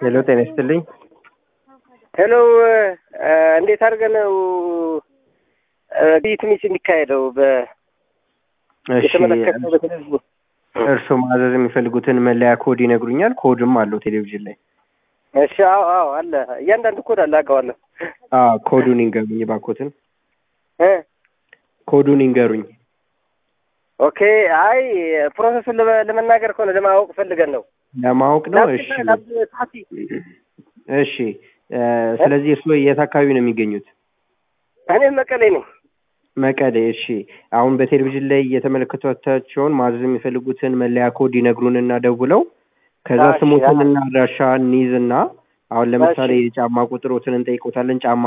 ሄሎ ጤና ይስጥልኝ። ሄሎ እንዴት አድርገን ነው ትንሽ የሚካሄደው በ እሺ የተመለከተው በቴሌቪዥን እርስዎ ማዘዝ የሚፈልጉትን መለያ ኮድ ይነግሩኛል? ኮድም አለው ቴሌቪዥን ላይ። እሺ አዎ አዎ አለ እያንዳንዱ ኮድ አለ አውቀዋለሁ አዎ ኮዱን ይንገሩኝ እባክዎትን። እ ኮዱን ይንገሩኝ። ኦኬ አይ ፕሮሰሱን ለመ- ለመናገር ከሆነ ለማወቅ ፈልገን ነው ለማወቅ ነው። እሺ ታሲ እሺ እ ስለዚህ እርስዎ የት አካባቢ ነው የሚገኙት? እኔ መቀሌ ነኝ መቀሌ። እሺ አሁን በቴሌቪዥን ላይ የተመለከቷቸውን ማዘዝ የሚፈልጉትን መለያ ኮድ ይነግሩንና ደውለው ከዛ እሺ፣ ስሞትንና አድራሻ እንይዝና አሁን ለምሳሌ የጫማ ቁጥሮትን እንጠይቆታለን። ጫማ